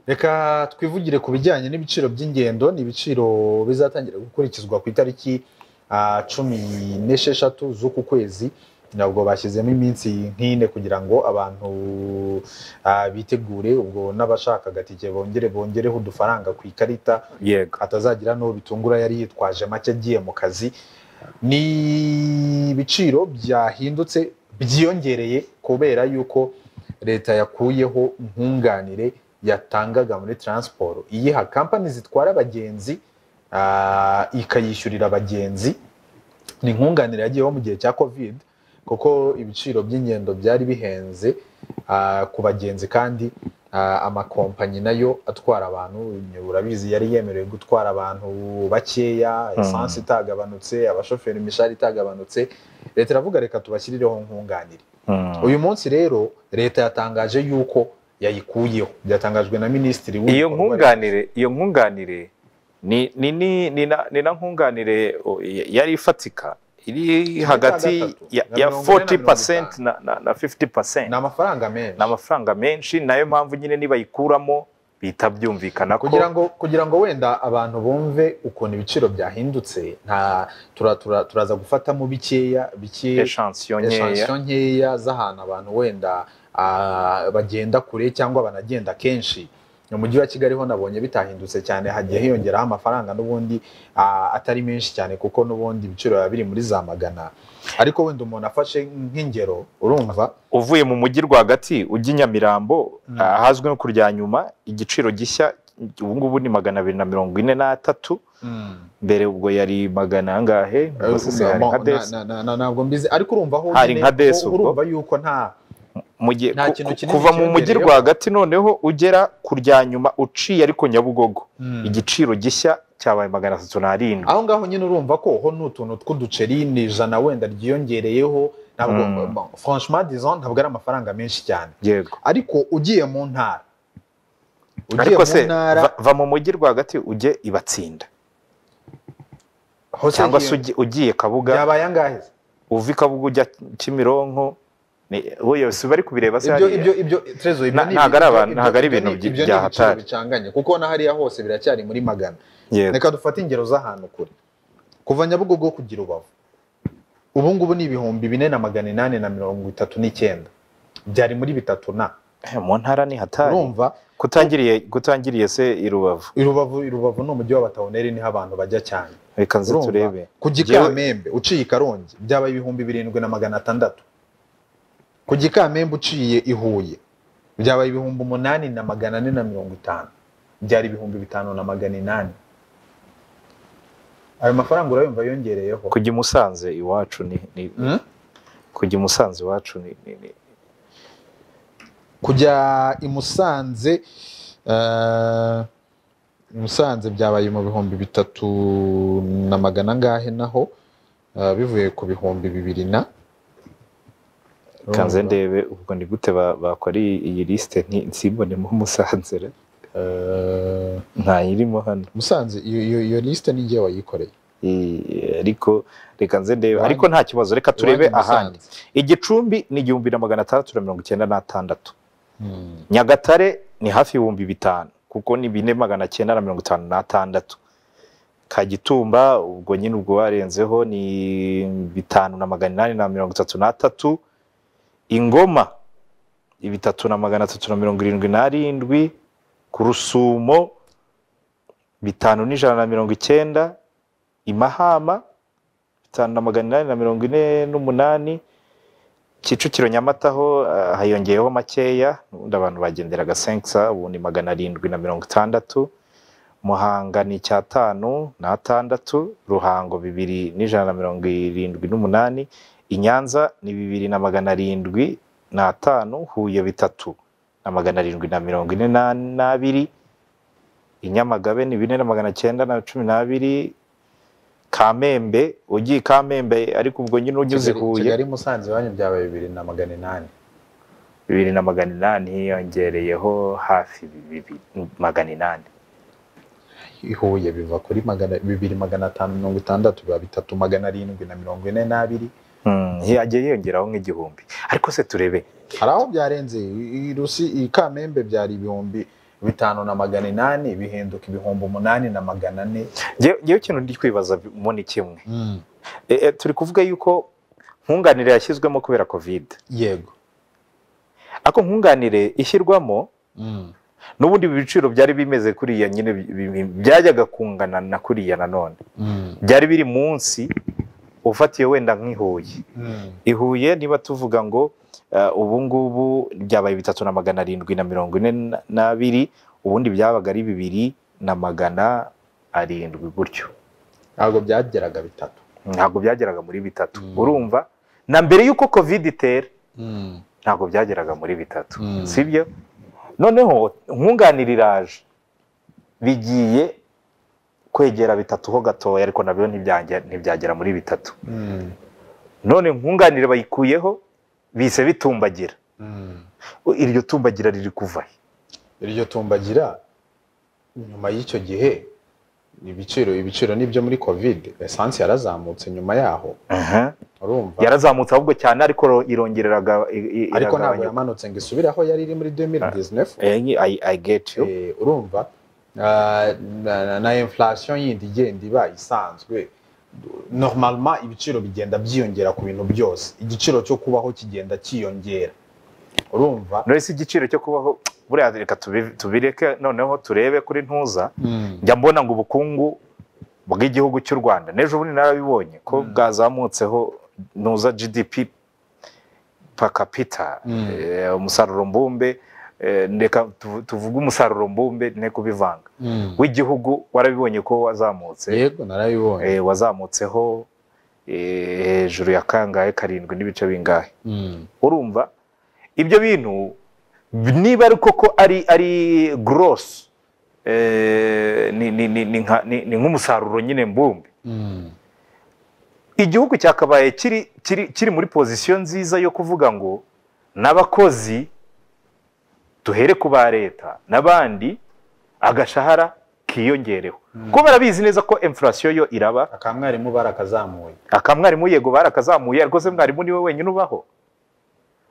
reka twivugire ku bijyanye n'ibiciro by'ingendo ni ibiciro bizatangira gukurikizwa ku itariki ah, cumi n'esheshatu z'uku kwezi ntabwo bashyizemo iminsi nk'ine kugira ngo abantu ah, bitegure ubwo n'abashakaga tike bongere bongereho udufaranga ku ikarita yego atazagira n'uwo bitungura yari yitwaje make agiye mu kazi ni ibiciro byahindutse byiyongereye kubera yuko leta yakuyeho nkunganire yatangaga muri taransiporo iyiha kampani zitwara abagenzi ah, ikayishyurira abagenzi ni nkunganire yagiyeho mu gihe cya kovide kuko ibiciro by'ingendo byari bihenze ah, ku bagenzi kandi ah, amakompanyi nayo atwara abantu urabizi yari yemerewe gutwara abantu bakeya esansi itagabanutse abashoferi imishahara itagabanutse leta iravuga reka tubashyirireho nkunganire Mm. uyu munsi rero leta yatangaje yuko yayikuyeho byatangajwe na minisitiri iyo w'ibikorwa nkunganire iyo nkunganire ni ni ni ni na, ni na nkunganire o, ya- yari ifatika iri hagati gatatu, ya, na ya mirongo ine na 40% mirongo na, na, na 50% ni amafaranga menshi ni amafaranga menshi nayo mpamvu nyine nibayikuramo bihita byumvikana ko kugira ngo kugira ngo wenda abantu bumve ukuntu ibiciro byahindutse nta tura- tura- turaza gufatamo bikeya bike eshansiyo nkeya eshansiyo nkeya z'ahantu abantu wenda ah, bagenda kure cyangwa banagenda kenshi mu mujyi wa kigali ho nabonye bitahindutse cyane hagiye hiyongeraho amafaranga n'ubundi ah, atari menshi cyane kuko n'ubundi ibiciro biba biri muri za magana ariko wenda umuntu afashe nk'ingero urumva uvuye mu mujyi rwagati ujya i Nyamirambo Mm. ahazwi nko ku Ryanyuma igiciro gishya ubu ngubu ni magana abiri na mirongo ine n'atatu mbere ubwo yari magana angahe Eh, Ubwo se hari mo- nka na- desi na- na- na- ntabwo mbizi ariko urumva aho Hari nyine nka desi ko- ubwo. urumva yuko nta Mu gihe- Nta ku- kintu ku- kinini kuva mu mujyi cyiyongereyeho. rwagati noneho ugera ku Ryanyuma uciye ariko Nyabugogo Igi- igiciro gishya cyabaye magana atatu n'arindwi aho ngaho nyine urumva ko ho ni utuntu tw'uduceri ni ijana wenda ryiyongereyeho ntabwo Mm. bon, franchement disons ntabwo ari amafaranga menshi cyane yego ariko ugiye mu ntara ugiye ariko mu se ntara va- va mu mujyi rwagati ujye ibatsinda hose cyangwa se hiyo- ugi- ugiye kabuga byabaye angahe se? uva i kabuga ujya kimironko ni- oya si bari kubireba se ibyo hariya? ibyo ibyo trezo ibyo Na- ni ntabwo ari ibyo- abantu- ibyo- ntabwo ari ibyo ibintu ni- byi- ibyo ni bya ibiciro hatari. bicanganye kuko na hariya hose biracyari muri magana Yego. reka dufate ingero z'ahantu kure kuva nyabugogo kugira ubavu ubu ngubu ni ibihumbi bine na magana inani na mirongo itatu n'icyenda byari muri bitatu na Eh, mu ntara ni hatari urumva kutangiriye kutangiriye se i rubavu irubavu irubavu ni umujyi w'abatawuneri niho abantu bajya cyane reka nze Urumva? turebe ku gikamembe uciye i karongi byaba ibihumbi birindwi na magana atandatu ku gikamembe uciye i huye byaba ibihumbi umunani na magana ane na mirongo itanu byari ibihumbi bitanu na magana inani ayo mafaranga urayumva yongereyeho kujya i musanze iwacu ni ni- Mm? kujya i musanze iwacu ni ni- ni- kujya i musanze eh, i musanze byabaye mu bihumbi bitatu na magana angahe naho eh, bivuye ku bihumbi bibiri na kanze ndebe ubwo ni gute ba- bakora iyi iyi lisite nti- nsimbonemo musanze re. Eh, ntayirimo hano musanze iyo- iyo iyo lisite ni ngewe wayikoreye I- ariko reka nze ndebe Iwanyu- ariko nta kibazo reka turebe Iwanyu Musanze. ahandi igicumbi ni igihumbi na magana atandatu na mirongo icyenda n'atandatu Hmm. nyagatare ni hafi ibihumbi bitanu kuko ni bine magana cyenda na mirongo itanu n'atandatu kagitumba ubwo nyine ubwo warenzeho ni bitanu na magana inani na mirongo itatu n'atatu ingoma ni bitatu na magana atatu na mirongo irindwi n'arindwi ku rusumo bitanu n'ijana na mirongo icyenda i mahama bitanu na magana inani na mirongo ine n'umunani kicukiro nyamata ho eh, hiyongeyeho makeya ubundi abantu bagenderaga sensa ubu ni magana arindwi na mirongo itandatu muhanga ni icyatanu n'atandatu ruhango bibiri n'ijana na mirongo irindwi n'umunani i nyanza ni bibiri na magana arindwi n'atanu huye bitatu na magana arindwi na mirongo ine na- n'abiri i nyamagabe ni bine na magana cyenda na cumi n'abiri kamembe ugiye i kamembe ariko ubwo nyine unyuze Kigali- huye kigali musanze iwanyu byabaye bibiri na magana inani bibiri na magana inani hiyongereyeho hafi bibiri magana inani i huye biva kuri magana bibiri magana atanu mirongo itandatu biba bitatu magana arindwi na mirongo ine n'abiri hiyagiye hiyongeraho nk'igihumbi ariko se turebe hari aho byarenze i- i Rusi i Kamembe byari ibihumbi bitanu na magana inani bihinduka ibihumbi umunani na magana ane ngewe ikintu ndi kwibaza mo ni kimwe E, e, turi kuvuga yuko nkunganire yashyizwemo kubera kovide yego ako nkunganire ishyirwamo n'ubundi ibiciro byari bimeze kuriya nyine bi- bi- byajyaga kungana na kuriya nanone byari biri munsi ufatiye wenda nk'ihuye i Huye niba tuvuga ngo eh, ubu ngubu byabaye bitatu na magana arindwi na mirongo ine na- n'abiri ubundi byabaga ari bibiri na magana arindwi gutyo ntabwo byageraga bitatu ntabwo byageraga muri bitatu Mm. urumva na mbere y'uko covid itera ntabwo byageraga muri bitatu Mm. sibyo noneho nkunganira iraje bigiye kwegera bitatu ho gatoya ariko nabyo ntibyange- ntibyagera muri bitatu none nkunganire bayikuyeho bise bitumbagira iryo tumbagira riri kuva he iryo tumbagira nyuma y'icyo gihe ibiciro ibiciro n'ibyo muri covid esansi yarazamutse nyuma yaho urumva yarazamutse ahubwo cyane ariko ro- irongereraga i- i- ariko ntabwo iragabanyuka. yamanutse ngo isubire aho yari iri muri 2019 Eh, nyi- I- I get you. Eh, urumva ah, na- na- na inflation yindi igenda iba isanzwe normalement ibiciro bigenda byiyongera ku bintu byose igiciro cyo kubaho kigenda cyiyongera urumva none se igiciro cyo kubaho buriya reka tubi- tubireke noneho turebe kuri ntuza njya mbona ngo ubukungu bw'igihugu cy'u rwanda n'ejo bundi narabibonye ko Mm. bwazamutseho ntuza gdp per capita Mm. eh, umusaruro mbumbe eh, ndeka tuvu- tuvuge umusaruro mbumbe ne kubivanga Mm. w'igihugu warabibonye ko wazamutse yego narabibonye eh, wazamutseho eh, hejuru ya kangahe karindwi n'ibice bingahe Mm. urumva ibyo bintu niba ari koko ari ari gross eh, ni, ni, ni, ni, nka- ni, ni nk'umusaruro nyine mbumbe Mm. igihugu cyakabaye kiri, kiri, kiri muri pozisiyo nziza yo kuvuga ngo n'abakozi duhere ku ba leta n'abandi agashahara kiyongereho Mm. kuko barabizi neza ko inflation yo iraba aka mwarimu barakazamuye akamwarimu yego barakazamuye ariko se mwarimu niwe wenyine ubaho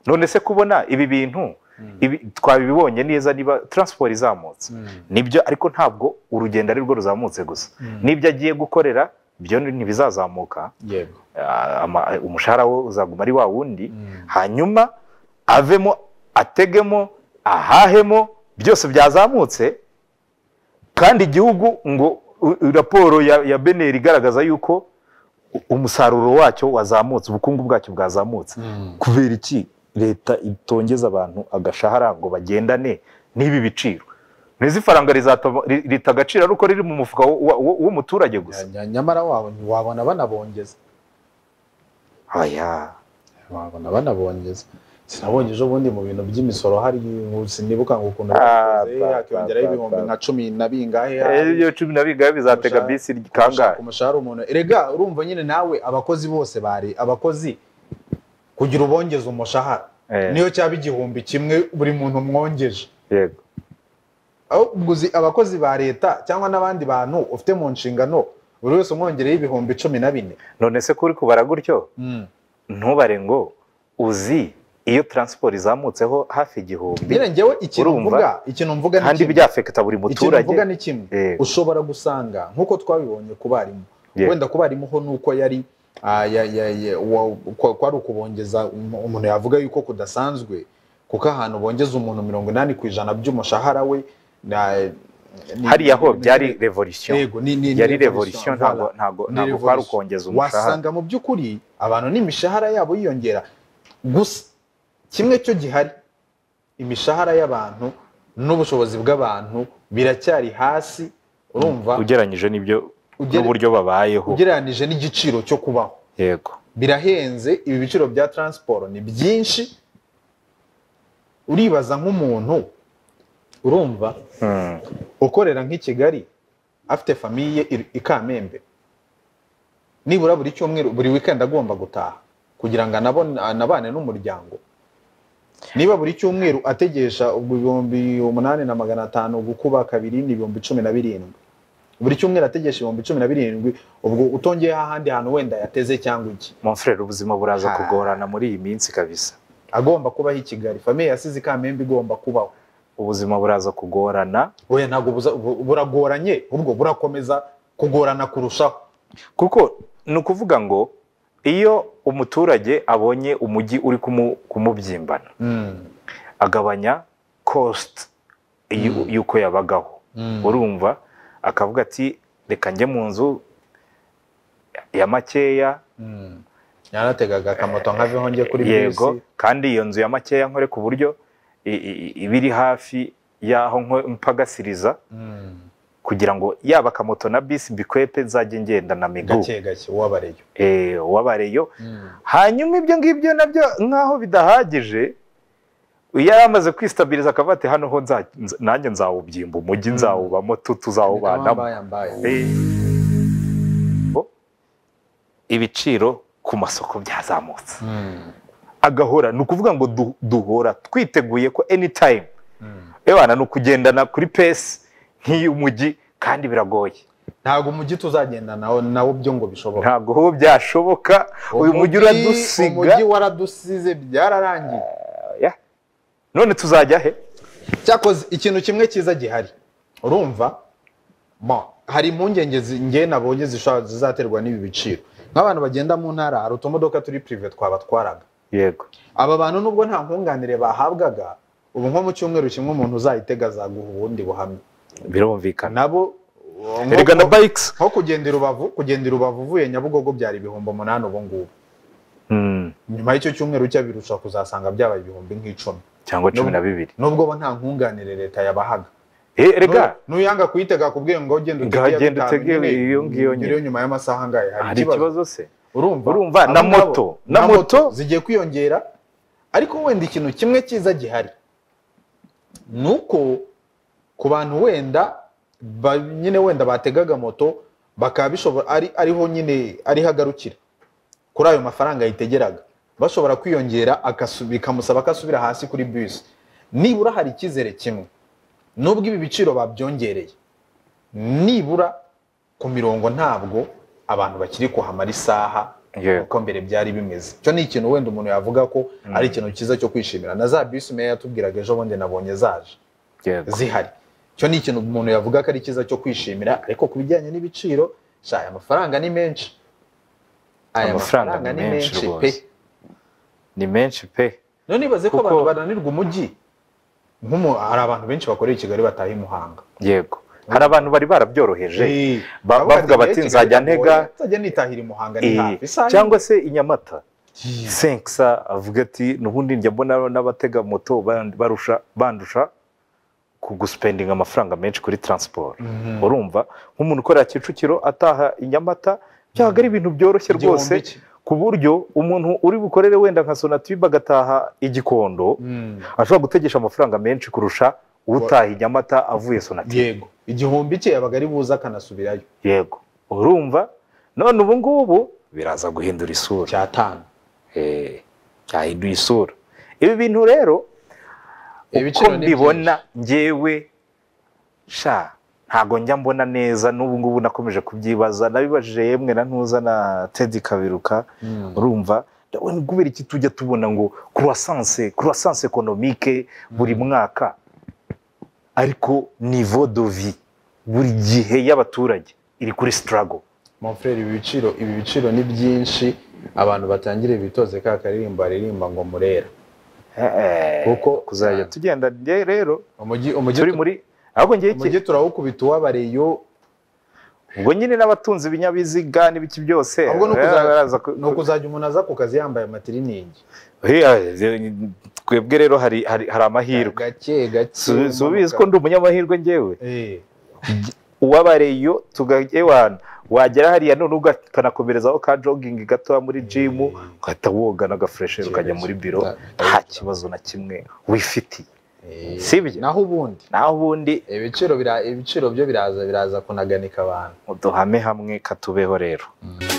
none se kubona ibi bintu ibi, twabibonye neza niba transport izamutse nibyo ariko ntabwo urugendo ari rwo ruzamutse gusa n'ibyo agiye gukorera byo ntibizazamuka yego ah, ama- umushahara we uzaguma ari wa wundi hanyuma avemo ategemo ahahemo byose byazamutse kandi igihugu ngo u- u- raporo ya, ya beneri igaragaza yuko u- umusaruro wacyo wazamutse ubukungu bwacyo bwazamutse kubera iki leta itongeza abantu agashahara ngo bagendane n'ibi biciro ntizifaranga rita agaciro ari uko riri mu mufuka w- w- w- w'umuturage gusa Nya- nya- nyamara wabo wabona banabongeza aya wabona banabongeza sinabonye ejo bundi mu bintu by'imisoro hari sinibuka ngo ukuntu Ah, bakoze ba- hakiyongeraho ba- ibihumbi ba- nka cumi na bingahe hari. iyo cumi na bigaye bizatega Umushahara- bisi kangahe ku mushahara umuntu erega urumva nyine nawe abakozi bose bari abakozi kugira ubongeze umushahara Eh, niyo cyaba igihumbi kimwe buri muntu mwongeje yego ahubwo uzi abakozi ba leta cyangwa n'abandi bantu ufite mu nshingano buri wese umwongereho ibihumbi cumi na bine none se ko uri kubara gutyo ntubare ngo uzi iyo transport izamutseho hafi igihumbi mbere njyewe ikintu Urumva? mvuga ikintu mvuga ni kandi kimwe. byafeketa buri ikintu muturage mvuga ni kimwe Yego. ushobora gusanga nk'uko twabibonye ku barimu Yego. wenda ku barimu ho ni uko yari ah, ya- ya- ya- wa- kwa- kwari ukubongeza um- umuntu yavuga yuko kudasanzwe kuko ahantu bongeza umuntu mirongo inani ku ijana by'umushahara we na- ni- hariya ho ni- byari revolution Yego, ni- ni- ni yari revolution, revolution ntabwo voilà. ntabwo Ni ntabwo kwari revolution. ukongeza umushahara wasanga mu by'ukuri abantu n'imishahara yabo yiyongera gusa kimwe cyo gihari imishahara y'abantu n'ubushobozi bw'abantu biracyari hasi urumva ugereranyije n'ibyo Ugere- n'uburyo babayeho ugereranije n'igiciro cyo kubaho yego birahenze ibi biciro bya taransiporo ni byinshi uribaza nk'umuntu urumva Hmm. ukorera nk'i Kigali afite famiye i- i Kamembe nibura buri cyumweru buri weekend agomba gutaha kugira ngo anabone- anabane n'umuryango niba buri cyumweru ategesha ubwo ibihumbi umunani na magana atanu gukuba kabiri ni ibihumbi cumi na birindwi buri cyumweru ategesha ibihumbi cumi na birindwi ubwo utongeyeho ahandi hantu wenda yateze cyangwa iki mon frere ubuzima buraza Ha. kugorana muri iyi minsi kabisa agomba kubaho i Kigali famiye yasize i Kamembe igomba kubaho ubuzima buraza kugorana oya ntabwo buza- bu- buragoranye ubwo burakomeza kugorana kurushaho kuko ni ukuvuga ngo iyo umuturage abonye umujyi uri kumu- kumubyimbana agabanya kositi y'u- Mm. y'uko yabagaho urumva akavuga ati reka njye mu nzu ya makeya Mm. yanategaga akamoto nkaveho njye kuri yego bisi kandi iyo nzu ya makeya nkore ku buryo i- i- iba iri hafi y'aho nko- mpagasiriza Mm. kugira ngo yaba akamoto na bisi mbikwepe nzajye ngenda na migu gake gake uwabareyo Eh, wabareyo hanyuma ibyo ngibyo nabyo nk'aho bidahagije iyo yari amaze kwistabiriza akavuga ati hano ho nza- nza- nanjye nzawubyimba umujyi nzawubamo tu tuzawubanamo Eh. Bo, ibiciro ku masoko byazamutse agahora ni ukuvuga ngo du- duhora twiteguye ko anytime ebana ni ukugendana kuri pesi nk'iy'umujyi kandi biragoye ntabwo umujyi tuzagenda nawo nawo byo ngo bishoboka ntabwo ho byashoboka uyu mujyi uradusiga umujyi waradusize byararangiye Ya. none tuzajya he cyakoze ikintu kimwe cyiza gihari urumva Bon, hari impungenge zi- njye nabonye zisha- zizaterwa n'ibi biciro nk'abantu bagenda mu ntara hari utumodoka turi pirive twabatwaraga yego aba bantu nubwo nta nkunganire bahabwaga ubu nko mu cyumweru kimwe umuntu uzayitega azaguha ubundi buhamya birumvikana nabo uwo- nko- erega na bikes nko kugenda i rubavu kugenda i rubavu uvuye nyabugogo byari ibihumbi umunani ubu ngubu Mm, nyuma y'icyo cyumweru cyabirusha kuzasanga byabaye ibihumbi nk'icumi cyangwa cumi N'ubu- na bibiri nubwo bo nta nkunganire leta yabahaga Eh, erega Nu- nuyanga kuyitega kubwira ngo genda Nga genda bitanu utege nyine, iyo ngiyo nyine. nyiri nyuma y'amasaha angahe hari ikibazo se urumva Urumva, Abo na ngabo, moto, na moto. zigiye kwiyongera ariko wenda ikintu kimwe cyiza gihari ni uko ku bantu wenda ba- nyine wenda bategaga moto bakaba bishobora ari ariho nyine ariho agarukira kuri ayo mafaranga yitegeraga bashobora kwiyongera agasu- bikamusaba ko asubira hasi kuri bisi nibura hari icyizere kimwe nubwo ibi biciro babyongereye nibura ku mirongo ntabwo abantu bakiri kuhamara isaha Yego. uko mbere byari bimeze icyo ni ikintu wenda umuntu yavuga ko ari ikintu cyiza cyo kwishimira na za bisi meya yatubwiraga ejo bundi nabonye zaje Yego. zihari icyo ni ikintu umuntu yavuga ko ari cyiza cyo kwishimira ariko ku bijyanye n'ibiciro sha aya mafaranga ni menshi aya Amafaranga mafaranga ni ni menshi menshi pe rwose. ni menshi pe rero nibaze ko Kuko- abantu bananirwa umujyi nk'umu hari abantu benshi bakoreye i kigali bataha i muhanga yego hari abantu bari barabyoroheje Eh, ba- bavuga bavuga ati, bati, "Eh, nzajya Kigali ntega." biragoye, nzajya nitahira i muhanga ni Eh, hafi isaha cyangwa imwe. se i nyamata senkisa avuga ati n'ubundi njya mbona n'abatega moto ban- barusha bandusha ku gusipendinga amafaranga menshi kuri transport Mhm. urumva nk'umuntu ukorera kicukiro ataha i nyamata byabaga ari ibintu byoroshye Igihumbi rwose ki- ku buryo umuntu uri bukorere wenda nka sonatube agataha igikondo Mm. ashobora gutegesha amafaranga menshi kurusha utaha i nyamata avuye sonatube yego igihumbi cye yabaga ari buze akanasubirayo yego urumva none ubu ngubu biraza guhindura isura cyatanu Eh, byahinduye isura ibi bintu rero uko Ibiciro ni mbibona njyewe sha ntago njya mbona neza n'ubu ngubu nakomeje kubyibaza nabibajije yemwe na ntuza na tedi kabiruka Mm. urumva ndabona kubera iki tujya tubona ngo croissance croissance ekonomike buri mwaka ariko niveau de vie buri gihe y'abaturage iri kuri struggle mon frere ibi biciro ibi biciro ni byinshi abantu batangire bitoze ka karirimbo baririmba ngo murera kuko kuzajya kuzajya tugenda njye rero umujyi umujyi turi muri ahubwo ngiye iki umujyi turawukubita uwabareyo ubwo nyine n'abatunze ibinyabiziga n'ibiki byose ahubwo ni baraza- ukuza- baraza ku- ni ukuzajya umuntu aza ku kazi yambaye amatiriningi Eh, eh, twebwe rero hari hari hari amahirwe gake gake Su- subizi umanuka. ko ndi umunyamahirwe njyewe Eh, uwabareyo tugajye wana wagera hariya none ukanakomerezaho ka jogingi gatoya muri jimu ugahita woga n'agafuresheri ukajya muri biro nta kibazo na kimwe wifitiye eh, sibyo naho ubundi naho ubundi ibiciro bira- ibiciro byo biraza biraza kunaganika abantu uduhame hamwe katubeho rero Mm.